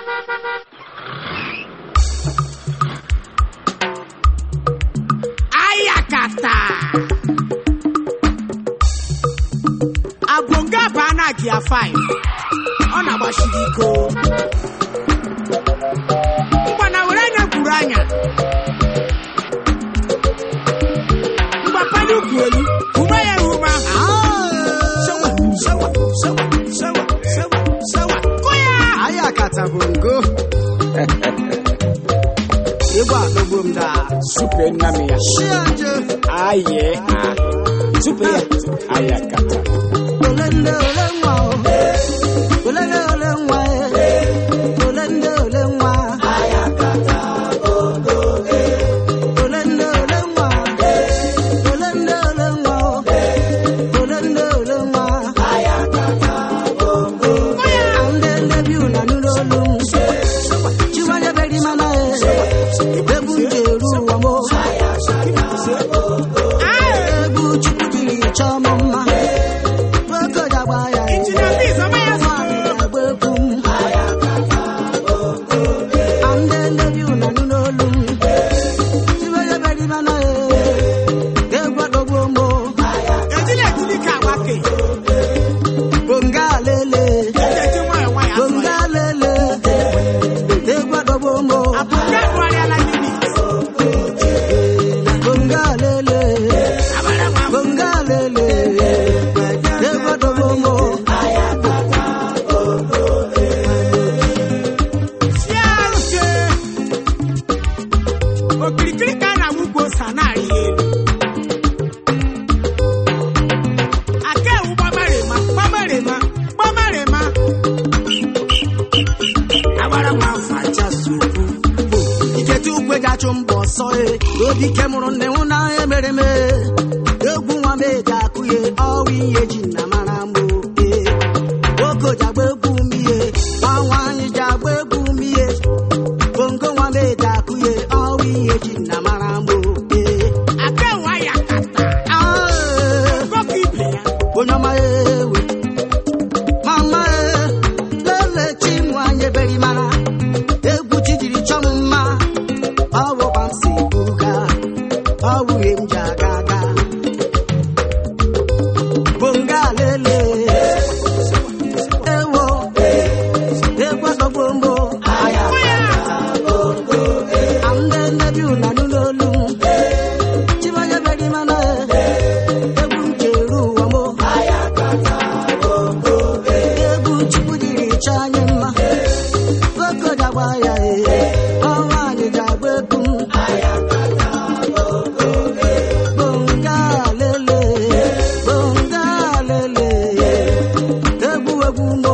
ayakata abonga baa na gia 5 ọ na-agbachiri iko ngwana were anya gwuru anya mgbapanye ukwu elu ume ya rume ahụ Sewa, sewa, sewa, sewa, sewa, sewa. Kụ ya! anyị akata bụ ngo ịgba adọgbo m daa supe nna m ya chiaje aye a supe ya ayakata ole ndị ole nwa o ole ndị ole nwa e ole ndị ole nwa ole ndị ole nwa ole ndị ole nwa o ole ndị ole nwa ndị ndị bi una nụrụ olu m chiwanye beri mana e egwu m ji eru ụwa m o egwu chukwu jiri chọọ m mma oge ji agba ya e Injinia Peace, ọma ya zụrụ. nwaanyị ga-agba egwu m ndị ndị bi una nụrụ olu m chiwanye beri mana e egwu adọgbuo m o Ejila ejili ka agbake. bonga lele Eji nwayọọ nwayọọ azụ ya. bonga lele egwu adọgbuo m o Abụga agụgharịala unit. bonga lele Abara m afọ. bonga lele egwu adọgbuo m o Chiaruke. Okirikiri ka a na-awụ ugbo ose a na-arị elu. Aka ewu gbamarịma, gbamarịma, gbamarịma. Abara m afọ. achasukwu bụ ikete ukwe ga-achụ mbọ ọsọ e obi ike mụrụ nne nwụ na emere m e. egwu nwa m eji akụ ye ọwa ihe ji na mara mbụ e ogo ji agba egwu m ihe nwa nwaanyị ji agba egwu m ihe bongo nwa m eji akụ ye ọwa ihe ji na mara mbụ e Aka ewu ayakata. Ah, Gọkọ ibe ya. onye ọma ewe mama e lele chi nwanyị eberi mara egwu chi jiri chọọ m mma ọ bụkwa m si buga ọ bụghị m ji aga aga bonga lele ewo egwu ọtọgbo mgbo ndị nnebi ụna n'ụlọ olu m chimanya beri mana egwu m ji eru ụwa mo egwu chukwu jiri chọọ anyị mma ogo ji agba ya e ọnwa anyị ji agba egwu m bonga lele bonga lele egwu egwu mo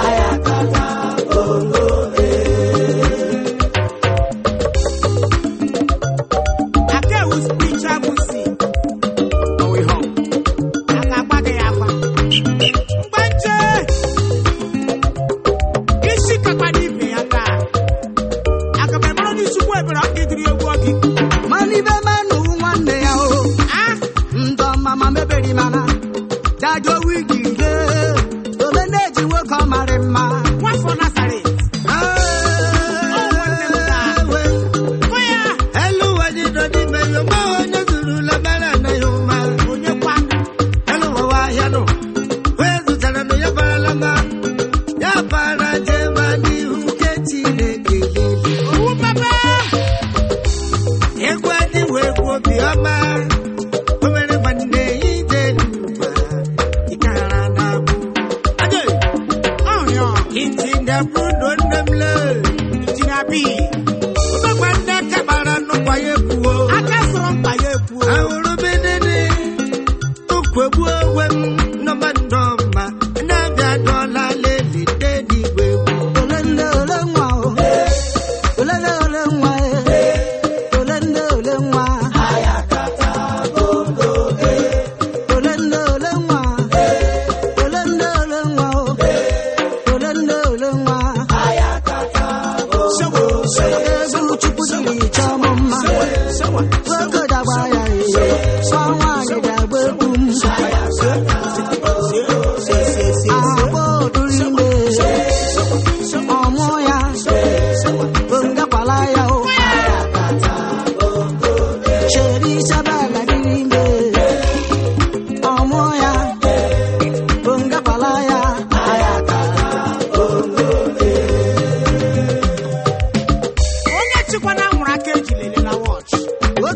Aka ewu spiritual music. ọwụ ihe ọ A ga-agba gị ya agba. Mgbanje! Isi kakpa n'ibe ya taa. Aga m emere onye isi ukwu ebere ọ ga-ediri egwu ọ gị. mana ibe manụ nwanne ya o Ah! ndọ mama meberi mana dajo wigi ge ole na-eji nwoke ọ marị mma Nwafọ Nazaret. nwanne m taa. Kụ ya! Elu ụwa dị nọ n'ime ya, ma onye zurula mara na ya ụma. Onye kwa? Elu ụwa ahịa nọ, onye zụtara nụ ya barala mma. Ya bara jee ma n'ihu nke Chineke lele. Owu papa! Egwu adịwo egwu obiọma. O mere nwanne ya ije n'ụwa, ịkara na-abụ. Ade, Ọrịọ. iti ndapụ ndụ nne m lee. Injinia B. Ụbọgba nne kabara nnukwu ya ekwuo. Aka sọrọ mkpa ya ekwuo. ahụrụ bedede ukwegbu onwe m nọba ndọma na-abịa dọla leli dedigwe ole nne ole nwa o ole nne ole nwa e ole nne ole nwa ole nne ole nwa ole nne ole nwa o ole nne ole nwa Sewa, sewa,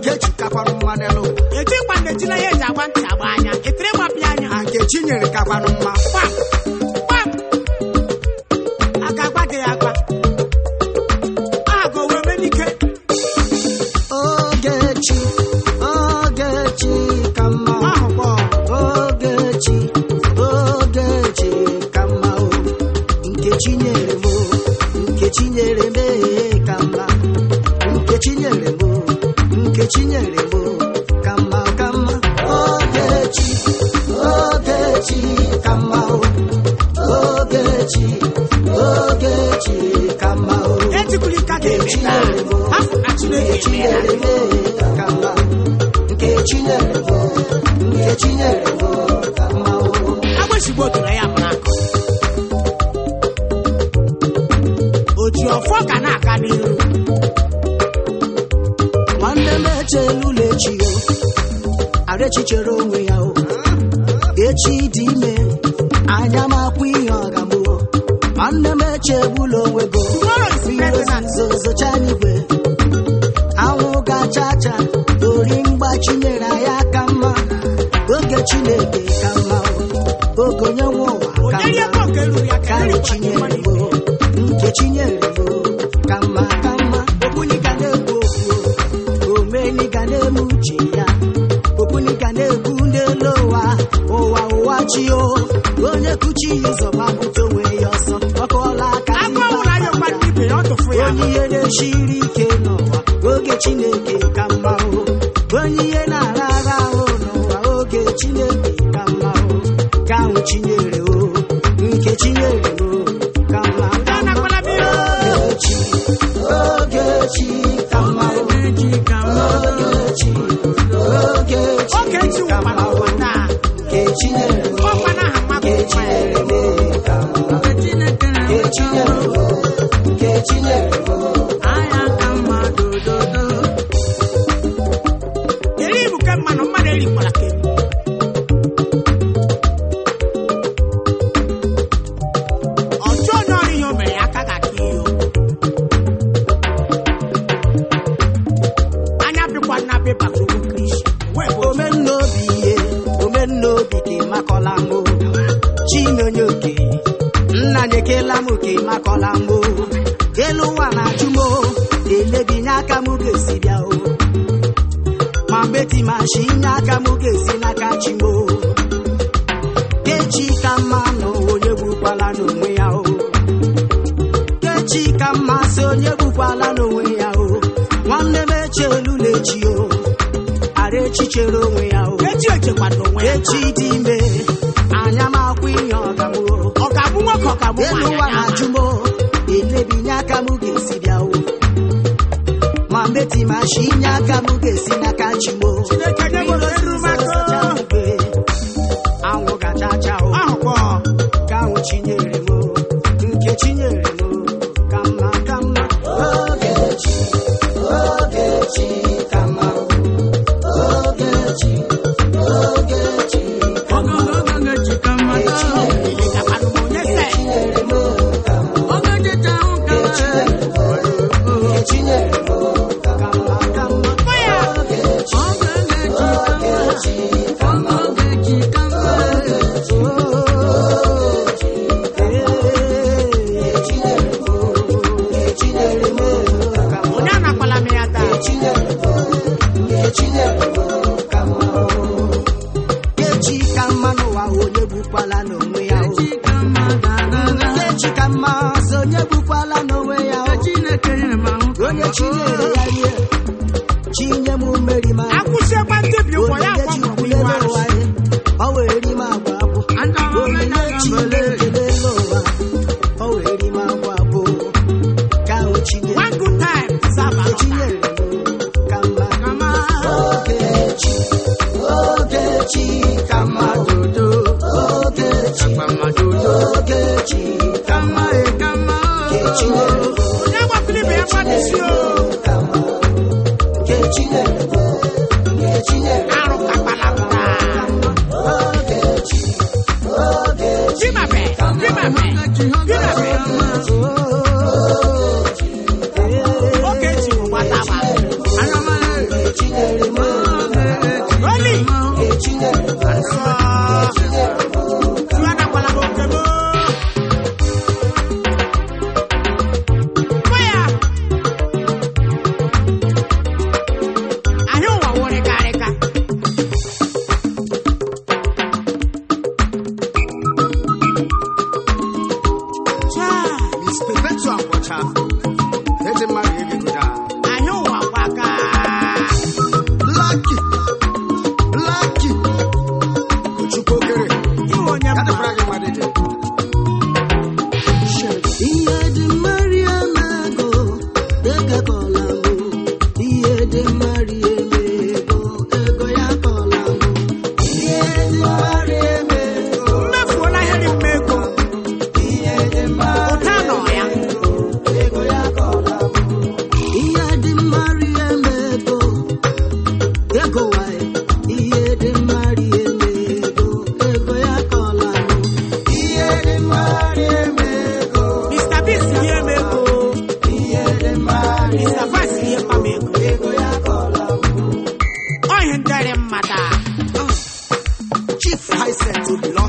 Ogechi kakwanụ mma n'elu ụwa ejikwa na ejila ya eji agba ntị agba anya ekiri gbapịa anya na nke Chinyere kakwanụ mma gbam gbam a ga-agba gị ya agba aha ga owe mee n'ike Ogechi Ogechi ka mma ahụ kpọ Ogechi Ogechi ka mma o nke Chinyere m o nke Chinyere m ee, ka mma nke Chinyere m o nke Chinyere m o ka mma ka mma Ogechi Ogechi ka mma o Ogechi Ogechi ka mma o etikwuru ike ga-eme taa afọ na chineke emeela agbachigbo toro ya mara akụ o ji ọfọ ka na-aga n'iru nwanne m echelula echi o arechi chere onwe ya o echi dị ime anya m akwụ ihe ọgamụ nwanne m echegbula onwe go Tomorrow is better than zozocha n'igwe anwụ gacha cha ori mgbachi nyere anyị aka mma oge chineke ka mma o oge onye nwe ụwa ka onye rie mma ebe oge ruru ya ka ka erikwa chinyere mmadụ m ibe ya. nke chinyere m ka mma ka mma okpuni ga na-ekwu okwu omeni ga na-eme uche ya okpuni ga na-ekwu n'elu ụwa ụwa ụwa chi o onye kuchi ya ụzọ gbapụta onwe ya ọsọ ọkọọla aka agụ ọwụla ya ụkwa ndị ibe ya ọ tụfu ya onye ihe na-esiri ike n'ụwa oge chineke ka mma o onye ihe na-ara ara ahụ n'ụwa oge chineke ka mma o ka ahụ chinyere o nke chinyere o ka mma ka mma anakwala m ihe ogechi ogechi ka mma o ogechi ogechi oge echi ka nwụkwana mma o ụwa taa nke chinyere o ọkwa na aha mmadụ nke chinyere o ka mma nke chinyere o nke chinyere o eri ibu ke mmanụ mmadụ erikwala ka eri ọchụ onye ọrụ ihe o mere ya aka ga-aka ihe o. anya bịkwa nna be bata ogwu kristi wee bụ ome omennaobi ihe omennaobi ka ịmakọla mbụ chinonye oke nna nyekela m ka ịmakọla mbụ elu ụwa na-ajụ m o, elebinye aka m ga-esi bịa o ma beti ma shi inye aka m ga-esi n'aka chi m o kechi ka mma na onye gbukwala n'onwe ya o kechi ka mma sị onye gbukwala n'onwe ya o nwanne m echelula echi o ara echi chere onwe ya o echi echekwado onwe ya echi dị ime anya m akwụ ihe ọgamụ ọ ga-abụ nwoke ọ ga-abụ elu ụwa nwaanyị na-ajụ m o, elebinye aka m ga-esi bịa o ma meti ma shi inye aka m ga-esi n'aka chi m o Chineke nye m ohere mmadụ. anwụ gacha cha o ahụ kpọ ka ahụ chinyere m o, nke chinyere m o, ka mma ka mma ogechi ogechi ka mma o. ogechi ogechi ka mma elekakwanụ m onye se chinyere m o, ka mma chinyere m o, nke chinyere m o, ka mma ka mma kpọ ya ogechi ogechi ka mma ogechi ogechi ee chinyere m o, nke chinyere m o, ka mma onye anakwala m ya taa kechi ka mma n'ụwa onye gbukwala n'onwe ya o. kechi ka mma sị onye gbukwala n'onwe ya o. onye chinyere ya rie chinye m mmeri ma akwụsịekwa ndị bi ụgbọ ya onyinye akpọ m chikwule iwe n'ụwa arụsị ya ọ wee ri m agwa abụ onyinye chile ekele n'ụwa ọ wee ri m agwa abụ ka ahụ chinyere one good time serve Nke another. chinyere m ka mma Ogechi, Ogechi ka mma dodo, Ogechi, Ogechi ka mma Nkechi nyere m onye agbapụrụ ibe ya mmadụ isi o ka mma Nkechi nyere m Nkechi nyere m arụ kakwala m taa Ogechi, Ogechi dimabe dimabe dimabe oge eji bụ gbata agba Nkechi nyere ezi mmadụ egegoda anyị ụwa gbaka blaki blaki ochukwu okere iwe onye ya mma dịkwara gị mmadụ dị ihe dị mmari emego ego kọla mbụ ihe dị mmari emego ego ya kọla mbụ ihe dị mmari emego mmefuola ihe dị mma ego ihe dị mmari ụta nọ ya ego ya kọla mbụ ihe dị mmari emego ego wae ihe dị mmari emego ego ya kọla mbụ ihe dị mmari emego mr bis ihe m ego ihe dị mmari mr vas ihe mma m ego ego ya kọla mbụ ọ ihe ndịrị mmata chief hiset obilo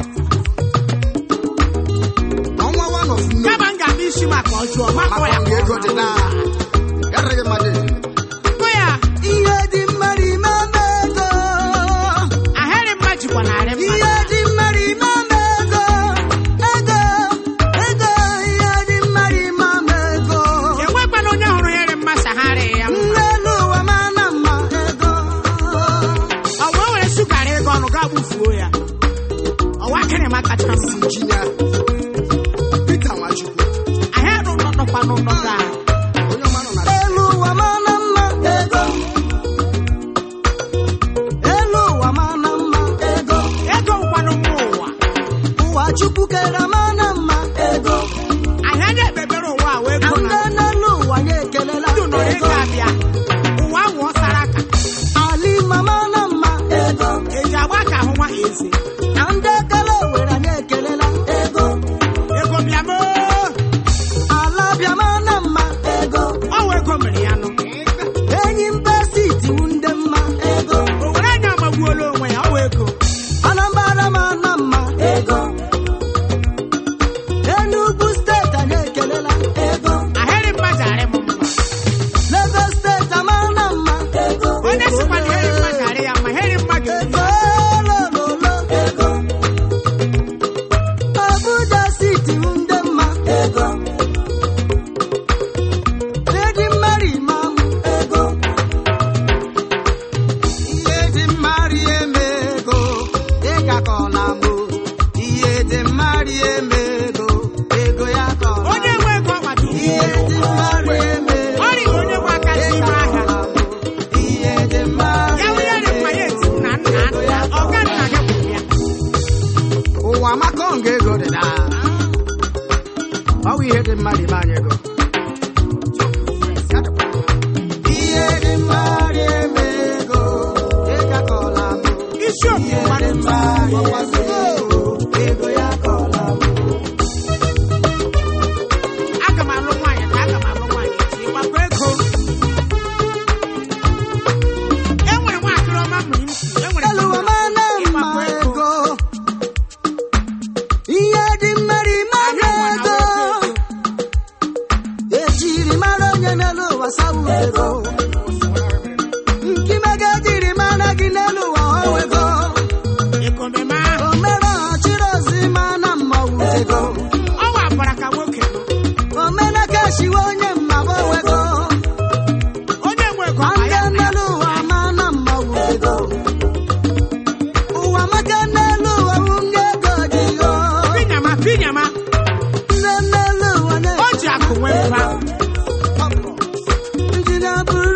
ọnwa one of May. kama m ga-abịa isi maka ọjọọ makọ ya maka ego dị na ya dịrị gị mmadụ dị kụ ya ihe dị mmari mama ego ahịrị mma jikwa narị mma ihe dị mmari mama ego ego ego ihe dị mmari mama ego enwekwana onye hụrụ hịrị mma sagharị ya mma n'elu ụwa mana mma ego ọ wee were sugara ego ọnụ gaa gbufuo ya ọwa kịrị ma kacha mma injinia Peter Nwachukwu ahịa nọ nọkwa n'ụlọ gaa onye ọma nọ na elu ụwa mana mma ego elu ụwa mana mma ego ego nkwanụ mma ụwa ụwa chukwu kere mana mma ego ahịa na-ekpebere ụwa a wee go ndị na n'elu ụwa ya ekelela ndụ nọrọ ego ego abịa ụwa wụọ sara aka ali mama na mma ego eji agba ka ahụ nwa eze na ndị ekele were anyị ekelela ego ego bịa moo ala bịama na mma ego ọ wee ego mere ya nụ enyi mba siti ndị mma ego o were anya amagbuola onwe ya ọ wee ego anambra ma na mma ego enugwu steeti anyị ekelela ego ahịrị mma jarị m mma lagos steeti ama na mma ego onye sikwa na hịrị mma jarị ya mma hịrị mma ga-ebi ego lololo ego abuja siti ndị mma ego edi mmari imam ego ihe dị mmari eme ego ịga ka ọ na-amụ ihe dị mmari eme ego ego ya ka ọ onye na-amụ nwe ego ọkpata ihe dị mmari eme ọ rịghị onye nwe aka n'ime ahịa ihe dị mmari ya wụnye dị mma ya eti nna nna nna ọga nna gị kwuru ya ụwa maka nga ego dị na ọ bụ ihe dị mmadụ ime anyị ego Ya dịkwa. ihe dị mmari eme ego ịga ka ọ na-amụ isi okwu ihe mmadụ dị mmari eme ego ego ya ka ọ na-amụ aga m alụ nwaanyị ka aga m alụ nwaanyị echi ịgbakọ ego enwere nwaakịrị ọma mmiri m si enwere elu ụwa ma na mma ịgbakọ ego ego ihe dị mmari mara ego ejiri mara onye n'elu ụwa sawu ego nkimega jiri mara gị n'elu ụwa ọwa ego ekomeme o mere ọchịrị ozi ma na mmanwụ ego ọwa bara ka nwoke nọ omena kashiwe onye mmagbo ego onye nwe ego ọma ande ya n'elu ụwa ma na mmanwụ ego ụwa maka n'elu ụwa nwunye ego dị yo pinyama pinyama ndị n'elu ụwa o ji akụ nwee mba ndị na-abụrụ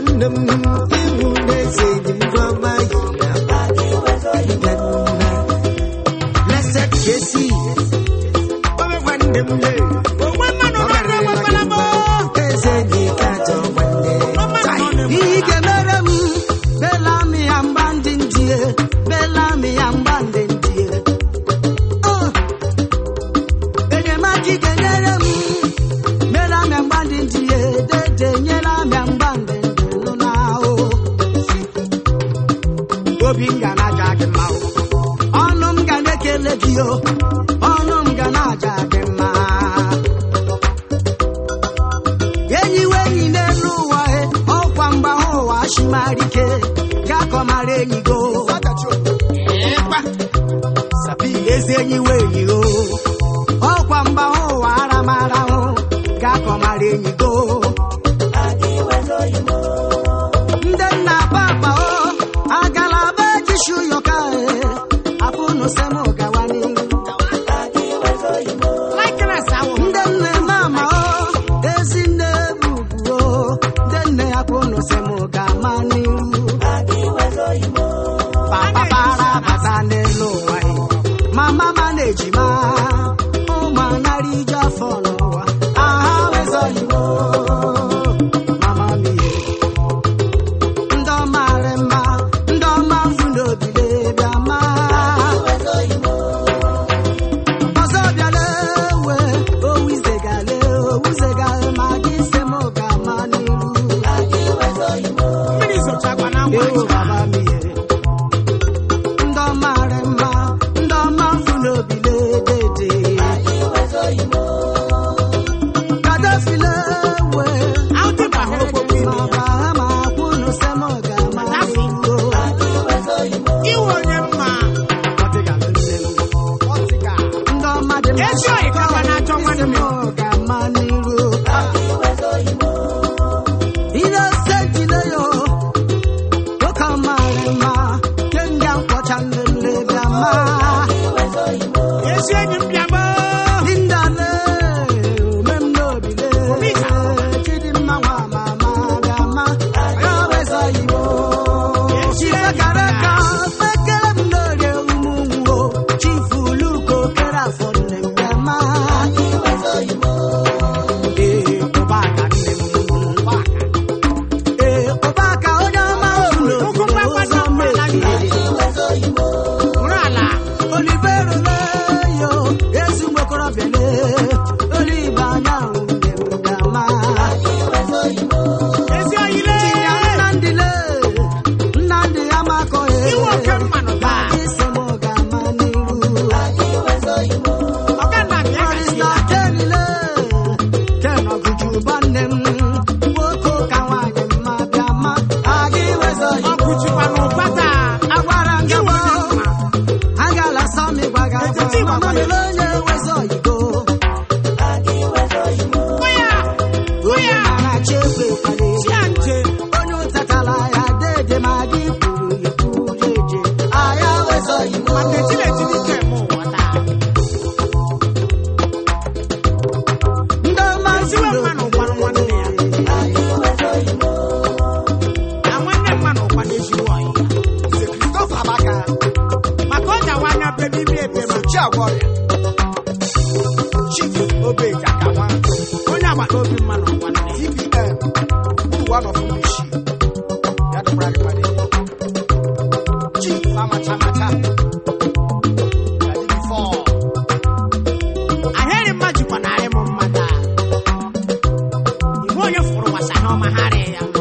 nwanne m iwu n'eze dị mfọma yiri akpa Blessed Jesse, Obe nwanne m le. Onwe mmanụ n'ọrụ enwekwala m. eze dị ka ajọ nwanne. Onwe mmanụ n'ọrụ Ihe ike mere m belami ya mgba ndị ndie belami ya mgba ndị ndie Oh! enyemaka ike nyere m belami ya mgba ndị ndie dede nyere m ya mgba ndị ndie nụ na ahụ obi m ga na-aja gị mma o. ọnụ m ga na-ekele gị o ọnụ m ga na-aja gị mma enyi we enyi n'elu ụwa e ọkwa mgbahụ ụwa chimarike gakọmara enyi go ezi enyi we enyi o ọkwa mgbahụ ụwa aramara hụ gakọmara enyi go ndị nna papa o agala be jishu yoka e apụnụ sem gawa n'ihu likeness ahụ. ndị nne mama o ezi nne bubu o ndị nne ya kwụnụ sị m ga-ama n'iru papa para bata n'elu ụwa ị. mama ma na-ejima ụmụ anara ije afọ n'ụwa aha wezọghị m o. mama m ihe ndị ọma rị mma ndị ọma mfu n'obile bịa maa ọzọ bịala ewe owuzegale owuzegale ma gị se m ga-ama n'iru Mmiri zochakwa na ngwa ewo baba m ihe ndị ọma rị mma ndị ọma mfu n'obile dede kadafile ewe Aụtị bụ ahụ okpokpo ime ma ya. bahama kwunu se m ga-ama n'iru Iwe onye mma. ndị ọma dị mma Ezi oyi ka ọ na-achọ nwanne m. ga-ama n'iru Innocentile-yo, nwoke mara mma, kenga nkwọcha nlele bịa ma. Ezi enyi m bịa gboo. Lindale, ome m n'obile, Chidimma nwa mama bịa ma. Ya weza Igbo. Chifekara ka fekere m n'orie ụmụ nwo, Chifu Luko kere afọ nne m bịa ma. Ee, ụbaka nne m, ụbaka. Ee, ụbaka onye ọma ụlọ Ụkwụ mgbakọta ụzọ mgbala gị. mmehie. Bụrụ ala. Olivero leyo, ezi nwekorobịa le, olive anya nwunye m ga-ama. Ezi oyi lee. Ya Nnamdị le, Nnamdị amakọghị. Iwe oke mmanụ taa. Isi m ga-ama n'iru. Ọga nna m ya gasị Barrister Ken le, Ken Ọgụjụba nne m, nwoke ụka nwaanyị mma bịa ma. Aga iwezọ Ọ Igbo. kụchikwa n'ụkpata. Agwara m gị Iwe onye gboo. mma. agala sọmi gbaga Etiti mama gbagba mere onye wezi oyibo Hụ ya. Hụ onye ya. na-achị ekwe kwale Chia nche. onye ụtatala ya dede ma gị kwuru ikwu jeje aya wezi oyibo Maka etiri etiri ike eme ụwa taa. ndị ọma Eziwe mmanụ gwara nwanne ya. Na nwanne mmanụ ụkwa n'ezigbo ọyị ya. Maka ọ jawa anya bebe ime ebe ma. Onye agbata obi mmanụ nwanne ya. ahịrị mma jikwa narị m mma taa igwe onye fụrụ gbasa n'ọma harị ya